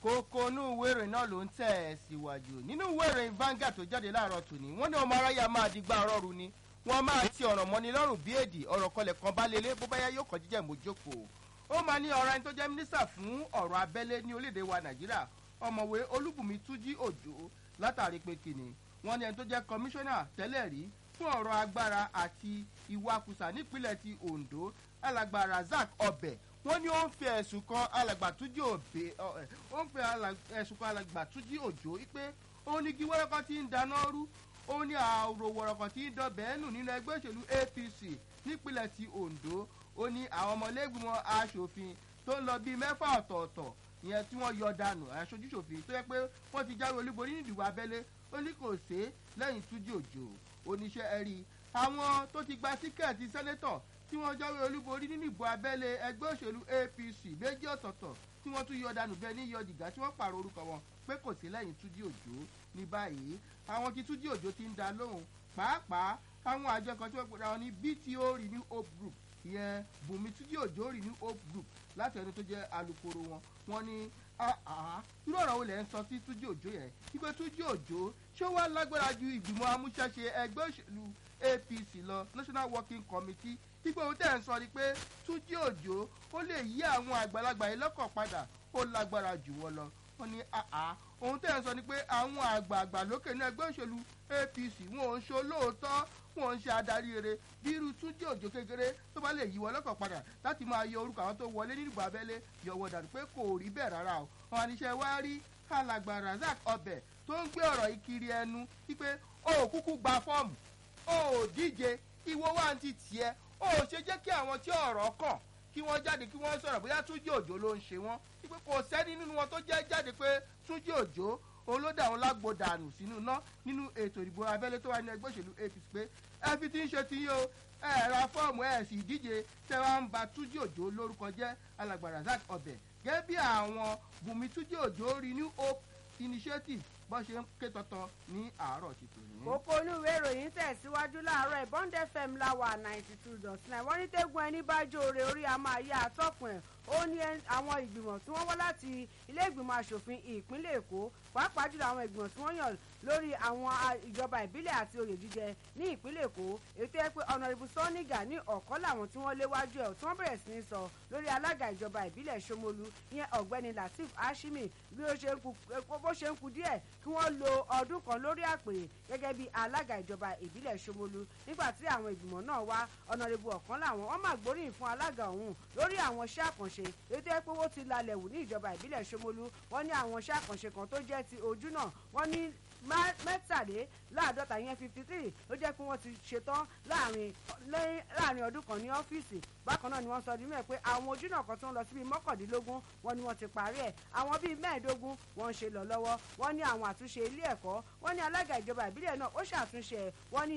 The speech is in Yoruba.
kókó inú ìwé ìròyìn náà ló ń tẹ̀ ẹ́ síwájú nínú ìwé ìròyìn Vanguard tó jáde láàárọ̀ tòní wọ́n ní ọmọ aráyà máa di gbá ọrọ́rù ni wọ́n máa ti ọ̀rọ̀ mọ́ni lọ́rùn bí èdè ọ̀rọ̀ kọlẹ̀ kan bá lélẹ̀ bó bá yá yóò kọ́ jíjẹ́ mójókòó ó máa ní ọ̀rọ̀ ẹni tó jẹ́ mínísítà fún ọ̀rọ̀ abẹ́lé ní orílẹ̀-èdè wa Nàìjíríà ọ̀mọ̀wé Olúbùnmi Túnjí Òjó látàrí pé kìnnì wọ́n ní ẹni tó jẹ́ kọmíṣánná tẹ́lẹ̀ rí fún ọ̀rọ̀ agbára àti ìwakùsà nípínlẹ̀ ti Ondo alàgbà Razak Ọbẹ̀ wọ́n ní ó ń fi ẹ̀sùn kan alàgbà Túnjí Òbé ó ń fi ẹ̀sùn kan alàgbà Túnjí Òjó pé ó ní kí wọ́rọ́kọ́ ti ń dáná rú ó ní àrò wọ̀rọ̀kọ̀ tí ń dọ̀bẹ̀ nù nínú ẹgbẹ́ òṣèlú APC nípínlẹ̀ ti Ondo ó ní àwọn ọmọlẹ́gbìmọ̀ aṣòfin tó ń lọ bíi mẹ́fà ọ̀tọ̀ọ̀tọ̀ ìyẹn tí wọ́n yọ dànù aṣojúṣòfin tó yẹ pé wọ́n ti jáwé olúborí ní ìdìbò abẹ́lé ó ní kò sé lẹ́yìn Túnjí Òjó oníṣẹ́ ẹ̀rí àwọn tó ti gba tíkẹ́ẹ̀tì sẹ́nétọ̀ tí wọ́n jáwé olúborí nínú ìbò abẹ́lé ẹgbẹ́ òṣèlú APC méjì ọ̀tọ̀ọ̀tọ̀ tí wọ́n tún yọ dànù bẹ́ẹ̀ ní yọ jìgá tí wọ́n pààrọ̀ orúkọ wọn pé kò sí lẹ́yìn Túnjí Òjó ní báyìí àwọn tí Túnjí Òjó ti ń da lóhùn pàápàá àwọn àjọ kan tí wọ́n pera wọn ní BTO Renew Hope Group ìyẹn Bùnmi Túnjí Òjó Renew Hope Group láti ẹni tó jẹ́ alukoro wọn wọ́n ní irú ọ̀rọ̀ wo lẹ̀ ń sọ sí Túnjí Òjó yẹn wípé Túnjí Òjó ṣé ó wá lágbára ju ìgbìmọ̀ amúṣẹ́ṣe ẹgbẹ́ òṣèlú APC lọ National Working Committee wípé ohun tẹ̀ ń sọ ni pé Túnjí Òjó ó lè yí àwọn àgbàlagbà yìí lọ́kàn padà ó lágbára jù wọ́n lọ wọ́n ní ohun tẹ̀ ń sọ ni pé àwọn àgbààgbà lókè ní ẹgbẹ́ òṣèlú APC wọn ò ń ṣe olóòótọ́ wọn ò ń ṣe adarí rere bí irú Túnjí Òjó kékeré tó bá lè yí wọn lọ́kàn padà láti máa yọ orúkọ àwọn tó wọlé nídìbò abẹ́lé yọ̀wọ̀ dànú pé kò rí bẹ́ẹ̀ rárá o wọn àníṣe wá rí alàgbà Razak Ọbẹ̀ tó ń gbé ọ̀rọ̀ yìí kiri ẹnu wípé o ò kúkú gba fọ́ọ̀mù o ò díje ìwọ wá ń ti tiẹ̀ o ò ṣe jẹ́ kí àwọn tí ọ̀rọ̀ kàn kí wọ́n jáde kí wọ́n sọ̀rọ̀ bóyá Túnjí Òjó ló ń ṣe wọ́n wípé kò sẹ́ni nínú wọn tó jẹ́ jáde pé Túnjí Òjó òun ló dà wọn lágbo dànù sínú iná nínú ètò ìdìbò abẹ́lé tó wà ní ẹgbẹ́ òṣèlú APC pé ẹ fi ti ń ṣe ti yín o ẹ ra fọ́ọ̀mù ẹ sì díje tẹ́ wá ń ba Túnjí Òjó lórúkọ jẹ́ alàgbà Razak Ọbẹ̀ gẹ́gẹ́ bí àwọn Bùnmi Túnjí Òjó Renew Hope Initiative bọ́n ṣe ń ké tọ́tọ́ ní àárọ̀ ti tò ní. kókó olúwe ìròyìn tẹ̀síwájú láàárọ̀ Bond FM láwà ninety two dot nine wọ́n ní tẹ́gun ẹni bá jóore orí a máa yá atọ́kùn ẹ̀ ó ní àwọn ìgbìmọ̀ tí wọ́n wá láti ilé ìgbìmọ̀ asòfin ìpínlẹ̀ Èkó pàápàá jùlọ àwọn ìgbìmọ̀ tí wọ́n yàn lórí àwọn ìjọba ìbílẹ̀ àti oyè jíjẹ ní ìpínlẹ̀ Èkó ètò ẹ pé ọ̀nàrìbù sọ́nìgà ní ọ̀kan làwọn tí wọ́n léwájú ẹ̀ tí wọ́n bẹ̀rẹ̀ sí ní sọ lórí alága ìjọba ìbílẹ̀ Ṣómolú ìyẹn ọ̀gbẹ́ni Lateef Hashimi bí ó ṣe ń kù díẹ̀ kí wọ́n lo ọdún kan lórí àpèrè gẹ́gẹ́ bí alága ìjọba ìbílẹ̀ Ṣómolú nígbà tí àwọn ìgbìmọ̀ náà wá ọ̀nàrìbù ọ̀kan làwọn wọ́n máa gbóríyìn fún alága ọ̀hún lórí àwọn iṣẹ́ àkànṣe ètò ẹ pé owó ti lalẹ̀ wù ní ìjọba ìbílẹ̀ Ṣómolú wọ́n ní àwọn iṣẹ́ àkànṣe kan tó jẹ́ ti ojú náà wọ́n ní mẹ́tàléláàádọ́ta yẹn fifty three ló jẹ́ pé wọ́n ti ṣetán láàrin ọdún kan ní ọ́fíìsì bákan náà ni wọ́n sọ ọdún mẹ́ẹ̀ pé àwọn ojú náà kan tó ń lọ síbi mọ́kàndínlógún wọ́n ní wọ́n ti parí ẹ̀ àwọn bíi mẹ́ẹ̀ẹ́dógún wọ́n ń ṣe lọ lọ́wọ́ wọ́n ní àwọn àtúnṣe ilé ẹ̀kọ́ wọ́n ní alága ìjọba ìbílẹ̀ náà ó ṣàtúnṣe wọ́n ní